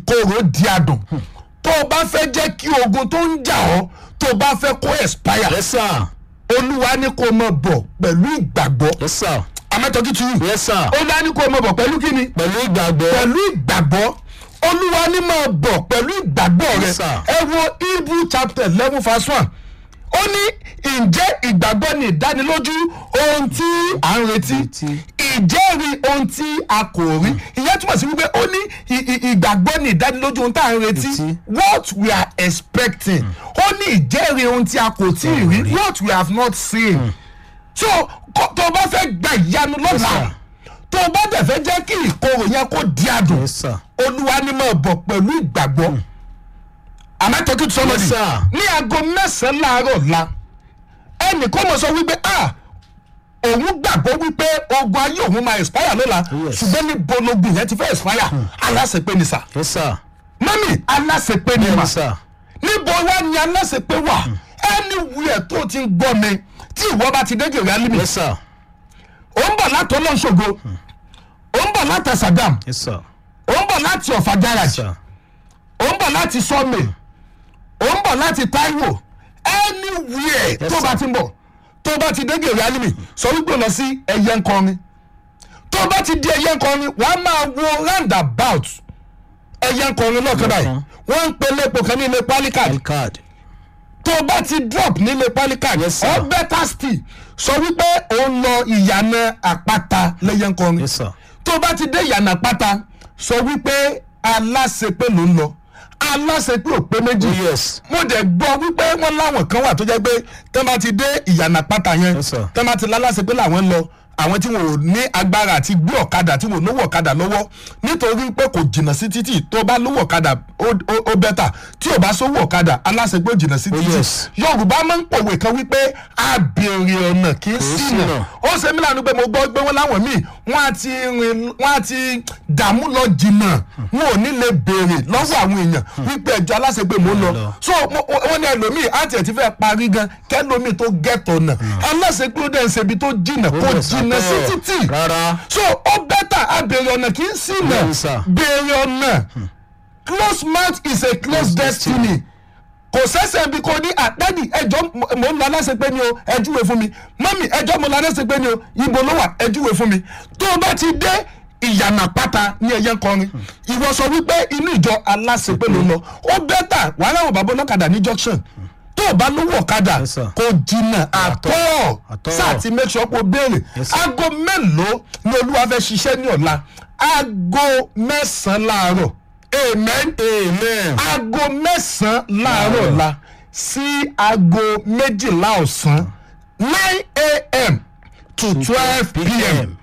ìkorò di adùn tó o bá fẹ́ jẹ́ kí ogun tó ń jà ọ́ tó o bá fẹ́ kó expire yes sir olúwa ní kó o mọ̀ bọ̀ pẹ̀lú ìgbàgbọ́ yes sir amẹ́tọ́jú tu yìí yes sir olúwa ní kó o mọ̀ bọ̀ pẹ̀lú kíni pẹ̀lú ìgbàgbọ́ pẹ̀lú ìgbàgbọ́ olúwa ní máa bọ̀ pẹ̀lú ìgbàgbọ́ rẹ Yes, sir. ẹ wo hebrew chapter eleven verse one ó ní ǹjẹ́ ìgbàgbọ́ ni ìdánilójú ohun tí à ń retí Retí. ìjẹ́rìí ohun tí a kò rí ìyẹn túmọ̀ sí wípé ó ní ì- ì- ìgbàgbọ́ ni ìdánilójú ohun tí à ń retí Retí. what we are expecting ó ní ìjẹ́rìí ohun tí a kò tí ì rí what we have not seen so kó- tó o bá fẹ́ gba ìyanu lọ́la sir. tó o bá dẹ̀ fẹ́ jẹ́ kí ìkorò yẹn kó di adùn yes sir olúwa ni máa bọ̀ pẹ̀lú ìgbàgbọ́ àmọ́tọ́kì tó sọ́mọ́dì Yes, sir. ní aago mẹ́sàn-án láàárọ̀ la ẹnì kan mọ̀ sọ wípé ah òun gbàgbọ́ wípé ogun ayé òun máa expire lọ́la Yes. ṣùgbọ́n ní bologun yẹn ti fẹ́ expire aláṣepé ni sà yes sir mọ́mì aláṣepé ni mà yes sir níbo wá ni aláṣepé wà anywhere tó ti ń gbọ́ mi tí ìwọ bá ti dé gèrè alimi yes sir ò ń bọ̀ láti ọlọ́ṣogo ò ń bọ̀ láti Sàgámù yes sir ò ń bọ̀ láti ọ̀fà garage sir ò ń bọ̀ láti sọ́ọ̀mì ò ń bọ̀ láti Táíwò anywhere Yes, tó bá sir. ti ń bọ̀ tó bá ti dé gèrè alimi sọ wípé lọ sí ẹyẹ nkọrin tó bá ti di ẹyẹ nkọrin wàá máa wo roundabout ẹyẹ nkọrin lọ́ọ̀kan báyìí Lọ́ọ̀kan. wọ́n ń pe lépo kan ní ilé pálíkàdì card tó o bá ti drop nílé pálíkà Yes, sir. ọ better still sọ wípé ó ń lọ ìyànà àpáta lẹ́yìn nkọrin yes sir tó o bá ti dé ìyànà àpáta sọ wípé aláṣepé ló ń lọ aláṣepé ò pé méjì oh yes mo dẹ̀ gbọ́ wípé wọ́n láwọn kan wà tó jẹ́ pé tẹ́ bá ti dé ìyànà àpáta yẹn Yes, sir. tẹ́ bá ti láláṣepé làwọn ń lọ àwọn tí wọn ò ní agbára àti gbé ọ̀kadà tí wọn ò lówó ọ̀kadà lọ́wọ́ nítorí pé kò jìnnà sí títì tó bá lówó ọ̀kadà ó- ó ó bẹ́tà tí ò bá sówó ọ̀kadà aláṣepé ò jìnnà sí Oh, títì yes. yorùbá máa ń pòwe kan wípé abèrè ọ̀nà kì í ṣìnà ṣìnà. ó ṣe mí lánàá pé mo gbọ́ pé wọ́n láwọn míì wọ́n á ti rìn wọ́n á ti dààmú lọ jìnnà wọn ò ní lè béèrè lọ́wọ́ àwọn èèyàn wípé ẹjọ́ aláṣepé mò ń lọ lọ. so mo- wọ́n ní ẹlòmíì àti ẹ̀ ti fẹ́ parí gan kẹ́lòmíì tó gẹ̀tọ̀ náà aláṣepé ó dẹ̀ ń ṣebi tó jìnnà kò yes, jìnnà sí àtọ́. títì rárá so ó bẹ́tà abèrè ọ̀nà kì í ṣìnà Bẹ́ẹ̀ni, sir. béèrè ọ̀nà close mouth is a close destiny kò sẹ́sẹ̀ bí kò ní àdádì ẹjọ́ mò ń lọ aláṣepé ni o ẹ júwe fún mi mọ́mì ẹjọ́ mo lọ aláṣepé ni o ibo ló wà ẹ júwe fún mi tó o bá ti dé ìyànà pátá ní ẹyẹ kọrin ìwọ sọ wípé inú ìjọ aláṣepé ló lọ ó bẹ́tà wàá láwọn bàbá ọlọ́kadà ní junction tó o bá lówó ọ̀kadà Yes, sir. kò jìnnà àtọ́ Àtọ́. sáà ti make sure kó béèrè Yes, sir. aago mélòó ni olúwa fẹ́ ṣiṣẹ́ ní ọ̀la aago mẹ́sàn-án láàárọ̀ amen amen aago mẹ́sàn-án láàárọ̀ la sí aago méjìlá ọ̀sán nine a.m. to twelve p.m.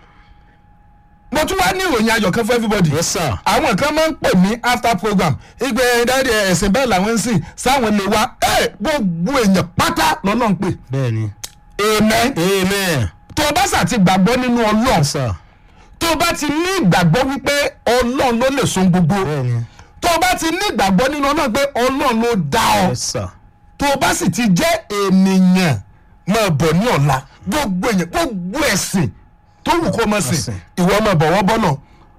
mo tún wá ní ìròyìn ayọ̀ kan fún everybody yes sir àwọn kan máa ń pè mí after program ìgbẹ́ dáadé ẹ̀sìn bẹ́ẹ̀ làwọn ń sìn sáwọn lè wá ẹ̀ gbogbo èèyàn pátá lọ́nà ń pè bẹ́ẹ̀ni amen amen tó o bá sà ti gbàgbọ́ nínú ọlọ́run yes sir tó o bá ti ní ìgbàgbọ́ wípé ọlọ́run ló lè so gbogbo bẹ́ẹ̀ni tó o bá ti ní ìgbàgbọ́ nínú ọlọ́run pé ọlọ́run ló dá ọ yes sir tó o bá sì ti jẹ́ ènìyàn máa bọ̀ ní ọ̀la gbogbo èèyàn gbogbo ẹ̀sìn tó wù kó máa sìn Ẹ̀sìn. ìwọ máa bọ̀ wọ́n bọ́nà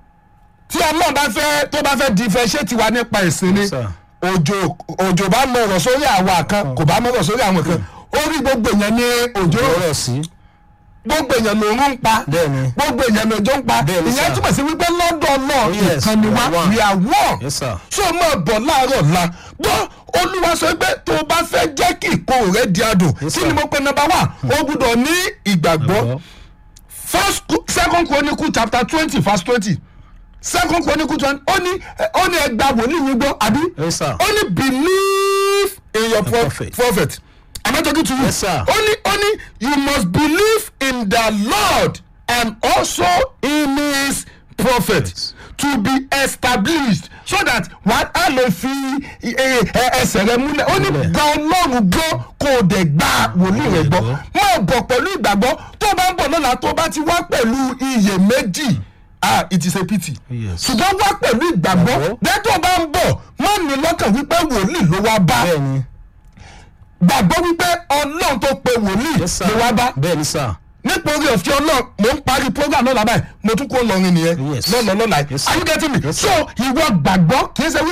tí ọlọ́run bá fẹ́ tó bá fẹ́ differentiate wa nípa ẹ̀sìn ni Yes, sir. òjò òjò bá mọ ọ̀rọ̀ sórí àwa kan kò bá mọ ọ̀rọ̀ sórí àwọn kan orí gbogbo èèyàn ní òjò ọ̀rọ̀ sí gbogbo èèyàn lòún ń pa bẹ́ẹ̀ni gbogbo èèyàn lòjó ń pa Bẹ́ẹ̀ni, ìyẹn sir. túmọ̀ sí wípé lọ́dọ̀ náà Yes, ìkan ni we wá are one. we are one yes sir so máa bọ̀ láàárọ̀ la gbọ́ olúwa sọ pé tó o bá fẹ́ jẹ́ kí ìkorò rẹ di adùn Yes, kí sir. ni mo pe number one o gbúdọ̀ ní ìgbàgbọ́ first Chro- second chronicle chapter twenty verse twenty second chronicle twenty ó ní ó ní ẹgbàá wòlíì yín gbọ́ àbí yes sir ó ní believe in your pro prophet. prophet am I talking to you Yes, sir. ó ní ó ní you must believe in the lord and also in his prophet Yes. to be established so that wàá á lè fi ẹ- ẹ- ẹsẹ̀ rẹ múlẹ̀ ó ní Múlẹ̀. gba ọlọ́run gbọ́ kó o dẹ̀ gba wòlíì rẹ gbọ́ gbọ́. máa bọ̀ pẹ̀lú ìgbàgbọ́ tó o bá ń bọ̀ lọ́la tó o bá ti wá pẹ̀lú iyèméjì ah it is a pity Yes. ṣùgbọ́n wá pẹ̀lú ìgbàgbọ́ Ìgbàgbọ́. dẹ́tọ̀ bá ń bọ̀ má ní lọ́kàn wípé wòlíì ló wá bá bẹ́ẹ̀ni gbàgbọ́ wípé ọlọ́run tó pe wòlíì yes sir ló wá bá bẹ́ẹ̀ni sir nítorí òfin ọlọ́run mò ń parí program náà lábàá mo tún kó lọrin nìyẹn Yes. lọ́nà lọ́la Yes, sir. are you getting me Yes, so ìwọ gbàgbọ́ kì í ṣe wí